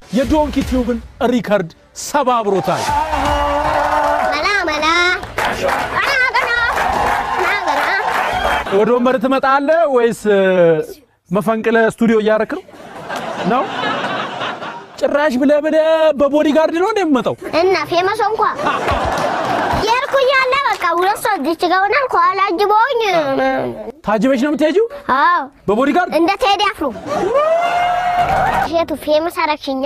የዶንኪ ቲዩብን ሪከርድ ሰባብሮታል። መላ መላ ቀና ቀና ቀና ቀና ወደ ወንበር ትመጣለህ ወይስ እ፣ መፈንቅለ ስቱዲዮ እያረክ ነው ነው? ጭራሽ ብለህ ብለህ በቦዲጋርድ ነው እንደሚመጣው እና ፌመስ እንኳ የሄድኩ እያለ በቃ ሁለት ሰው እዚች ጋር ሆናል ከኋላ አጅበውኝ ታጅበሽ ነው የምትሄጂው አዎ በቦዲጋርድ እንደ ቴዲ አፍሮ ሼቱ ፌመስ አረግሽኛ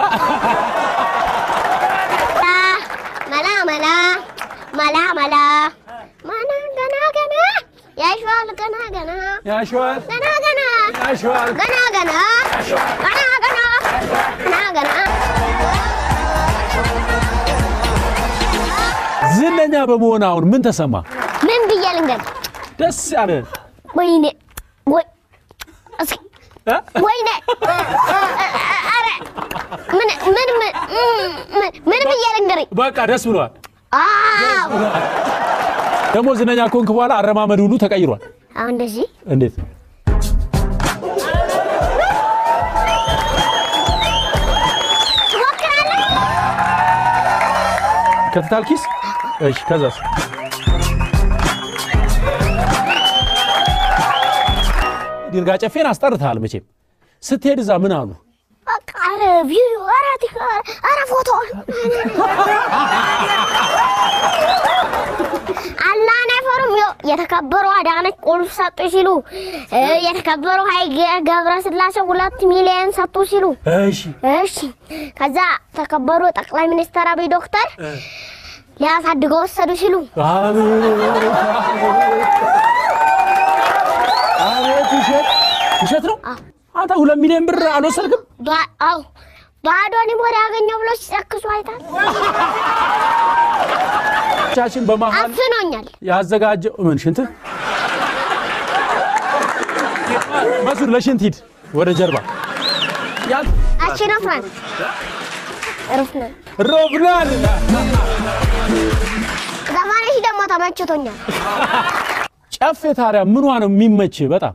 መላ መላ መላ መላ ማና ገና ገና ያሸዋል ገና ገና ያሸዋል ገና ገና ያሸዋል ገና ገና ገና ገና ገና ገና ዝነኛ በመሆን አሁን ምን ተሰማ? ምን ብዬ ልንገር? ደስ ያለ ወይኔ ወይ እስኪ እ? ወይኔ ኧረ ምን ምን ምን ምን ምን ብዬ ልንገር? በቃ ደስ ብሏል። አዎ ደግሞ ዝነኛ ኮንክ በኋላ አረማመድ ሁሉ ተቀይሯል። አሁን እንደዚህ እንዴት ትሞክራለህ? ከትታል ኪስ? እሺ ከዛስ? ዲርጋ ጨፌን አስጠርተሃል መቼም። ስትሄድ እዛ ምን አሉ? በቃ ኧረ ቪዲዮ ኧረ ቲክ ኧረ ፎቶ አላህን አይፈሩም። ይኸው የተከበሩ አዳነች ቁልፍ ሰጡ ሲሉ እ የተከበሩ ኃይሌ ገብረስላሴ ሁለት ሚሊዮን ሰጡ ሲሉ እሺ እሺ ከዛ ተከበሩ ጠቅላይ ሚኒስትር አብይ ዶክተር ሊያሳድገው ወሰዱ ሲሉ አቤት አቤት! ውሸት ውሸት ነው። አንተ ሁለት ሚሊዮን ብር አልወሰድክም? ባ- አዎ ባዶኒ ወደ ያገኘው ብሎ ሲጨክሱ አይታል። ቻችን በመሀል አፍኖኛል። ያዘጋጀው ምን ሽንት መስዑድ ለሽንት ሂድ ወደ ጀርባ ያ አሽነፍራን ርፍነን ሮብናል ዘፋነሽ ደግሞ ተመችቶኛል። ጨፌ ታዲያ ምኗ ነው የሚመች? በጣም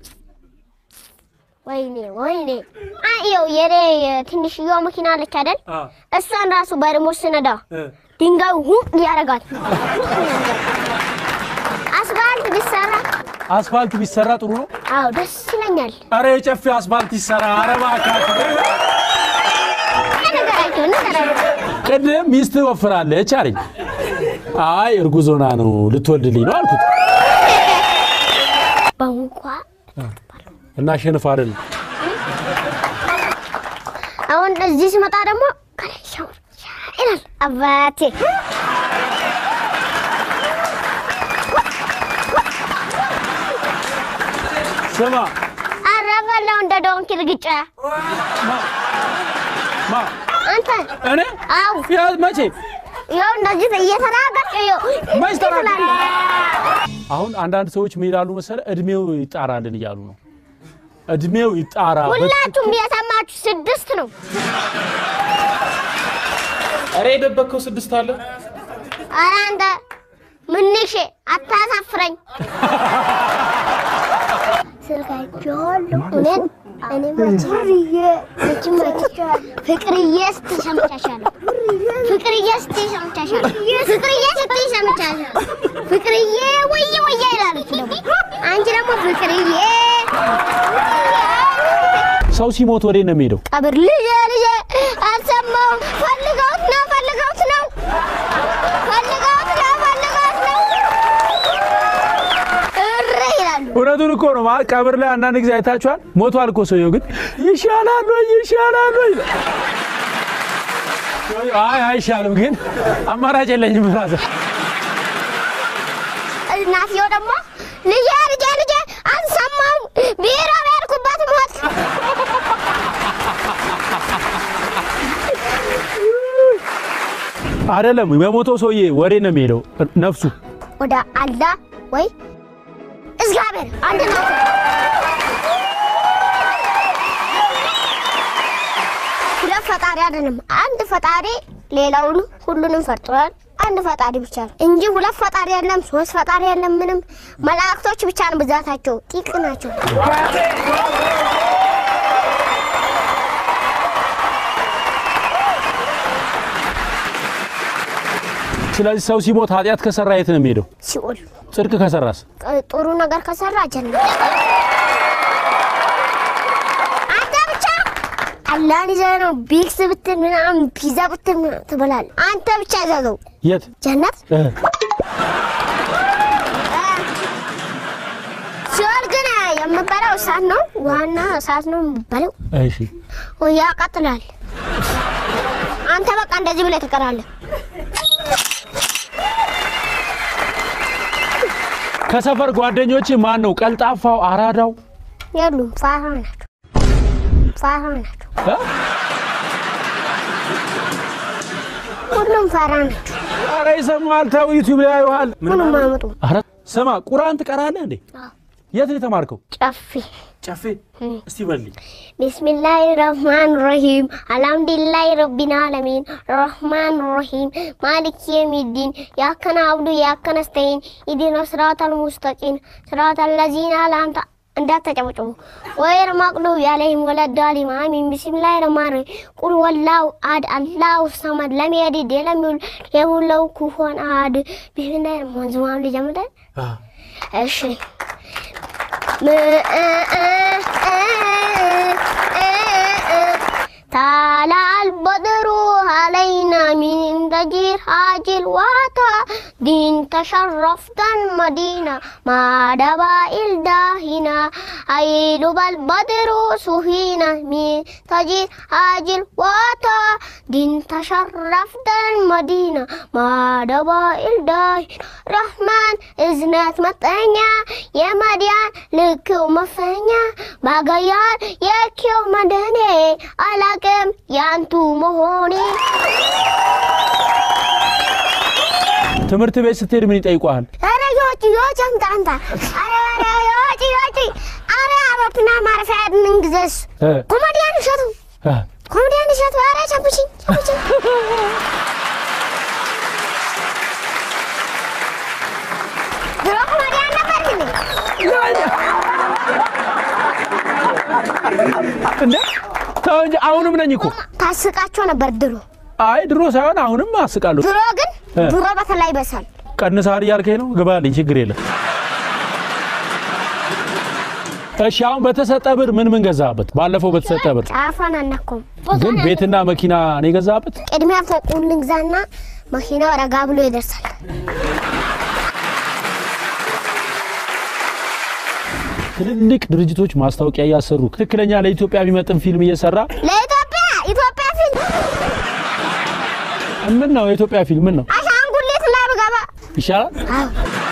ወይኔ ወይኔ አየው የኔ ትንሽዬዋ መኪና አለች አይደል? እሷን ራሱ በሪሞት ስነዳ ድንጋዩ ሁም ያደርጋል። አስፋልት ቢሰራ አስፋልት ቢሰራ ጥሩ ነው። አዎ ደስ ይለኛል። አረ የጨፌ አስፋልት ይሰራ። አረ እባክህ ነገራቸው ነገራቸው ቅድም ሚስት ወፍራለች አለኝ። አይ እርጉዝ ሆና ነው ልትወልድልኝ ነው አልኩት በንኳ እና ሸንፍ አይደል አሁን እዚህ ስመጣ ደግሞ ከላይ ሻወር ይላል አባቴ። ስማ አረፈለው እንደ ዶንኪ ልግጫ ማ አንተ እኔ አው ያ መቼ ይኸው እንደዚህ እየተናገርክ ይኸው መች ተናገርክ? ትላለህ። አሁን አንዳንድ ሰዎች ምን ይላሉ መሰለህ እድሜው ይጣራልን እያሉ ነው። እድሜው ይጣራ ሁላችሁም የሰማችሁ ስድስት ነው። ኧረ የደበቅከው ስድስት አለ ኧረ አንተ ምንሽ አታሳፍረኝ። ስልካቸዋለሁ እውነት እኔ ፍቅርዬ መቼም አይቻለሁ። ፍቅርዬ ስትይ ሰምቻሻለሁ። ፍቅርዬ ስትይ ሰምቻሻለሁ። ፍቅርዬ ስትይ ሰምቻሻለሁ። ፍቅርዬ ወየ ወየ ይላለች ደግሞ አንቺ ደግሞ ፍቅርዬ ሰው ሲሞት ወዴት ነው የሚሄደው? ቀብር ልጄ ልጄ አልሰማሁም። ፈልገውት ነው ፈልገውት ነው ፈልገውት ነው ፈልገውት ነው እረ ይላሉ። እውነቱን እኮ ነው። ማለት ቀብር ላይ አንዳንድ ጊዜ አይታችኋል። ሞቷል እኮ ሰውየው፣ ግን ይሻላል ወይ ይሻላል ወይ ይላል። አይ አይሻልም፣ ግን አማራጭ የለኝም ራዘ እናትየው ደግሞ ልጄ ልጄ ልጄ አልሰማሁም ቢሮ በሄድኩበት ሞት አይደለም የሞተው ሰውዬ ወዴት ነው የሚሄደው? ነፍሱ ወደ አላህ ወይ እግዚአብሔር አንድ ነው። ሁለት ፈጣሪ አይደለም፣ አንድ ፈጣሪ ሌላውን ሁሉንም ፈጥሯል። አንድ ፈጣሪ ብቻ ነው እንጂ ሁለት ፈጣሪ የለም፣ ሶስት ፈጣሪ የለም። ምንም መላእክቶች ብቻ ነው ብዛታቸው፣ ጥቂት ናቸው። ስለዚህ ሰው ሲሞት ኃጢአት ከሰራ የት ነው የሚሄደው? ሲኦል ጽድቅ ከሰራስ? ጥሩ ነገር ከሰራ ጀነት። አንተ ብቻ አላህን ይዘህ ነው ቢክስ ብትል ምናምን ፒዛ ብትል ምናምን ትበላለህ። አንተ ብቻ ይዘዘው የት ጀነት። እ ሲኦል ግን የምበላው እሳት ነው፣ ዋና እሳት ነው የምበለው። እሺ ያቃጥላል። አንተ በቃ እንደዚህ ብለህ ትቀራለህ። ከሰፈር ጓደኞች ማን ነው ቀልጣፋው አራዳው? የሉም፣ ፋራ ናቸው፣ ፋራ ናቸው። እ? ሁሉም ፋራ ናቸው። ኧረ ይሰማል። ተው ዩቲዩብ ላይ ያዩሃል። ምንም አያመጡ። ኧረ ስማ፣ ቁርአን ትቀራለህ እንዴ? የት ነው የተማርከው? ጨፌ ጨፌ እስቲ በልኝ። ቢስሚላህ ረህማን ረሂም አልሐምዱሊላህ ረቢል ዓለሚን ረህማን ረሂም ማሊክ የሚዲን ያከነ አብዱ ያከነ ስተይን ኢዲነ ስራተል ሙስተቂም ስራተል ለዚነ ላንተ እንዳተጨበጭቡ ወይር መቅሉብ ያለይም ወለዳሊም አሚን ቢስሚላህ ረህማን ረሂም ቁል ወላሁ አድ አላሁ ሰመድ ለም የሊድ ወለም ዩውለድ ወለም ለው ኩፉወን አሐድ ቢስሚላህ ረህማን ዝማም ልጀምር አ፣ እሺ ታላ አልበድሩ አለይና ሚን ተጂር ሀጅል ዋታ ዲን ተሸረፍተን መዲና ማደባ ኢልዳሂና አይሉ በልበድሩ ሱሂና ሚን ተጂር ሀጅል ዋታ ዲን ተሸረፍተን መዲና ማደባ ኢልዳሂና ረህማን እዝነት መጠኛ የመዲያን ልክው መፈኛ ባገያን የኪው መድኔ አላቅም ያንቱ መሆኔ ትምህርት ቤት ስትሄድ ምን ይጠይቋል? ኧረ ዮጭ ዮጭ አምጣ አምጣ ኧረ ኧረ ዮጭ ዮጭ ኧረ አውሮፕላን ማረፊያ እንግዘስ እ ኮሜዲያን እሸቱ እ ኮሜዲያን እሸቱ ኧረ ቸብችኝ ቸብችኝ ድሮ ኮሜዲያን ነበር እንዴ እንዴ ተው እንጂ አሁንም ነኝ እኮ። ታስቃቸው ነበር ድሮ አይ ድሮ ሳይሆን አሁንም አስቃለሁ። ድሮ ግን እ። ድሮ በተለይ በሳል ቀንሰሃል እያልከኝ ነው? ግባልኝ፣ ችግር የለም። እሺ አሁን በተሰጠ ብር ምን ምን ገዛበት? ባለፈው በተሰጠ ብር ጫፏን አናኩም ግን ቤትና መኪና ነው የገዛበት። ቅድሚያ ፎቁን ልግዛና መኪናው ረጋ ብሎ ይደርሳል። ትልልቅ ድርጅቶች ማስታወቂያ እያሰሩ ትክክለኛ ለኢትዮጵያ የሚመጥን ፊልም እየሰራ ለኢትዮጵያ ኢትዮጵያ ፊልም ምን ነው የኢትዮጵያ ፊልም ምን ነው አሻንጉሊት ላይ ብገባ ይሻላል። አዎ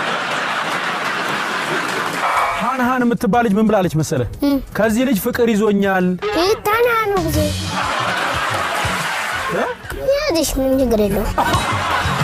ሃን ሃን የምትባል ልጅ ምን ብላለች መሰለ? ከዚህ ልጅ ፍቅር ይዞኛል። ይታናኑ ጊዜ ያዝሽ ምንም ችግር የለውም።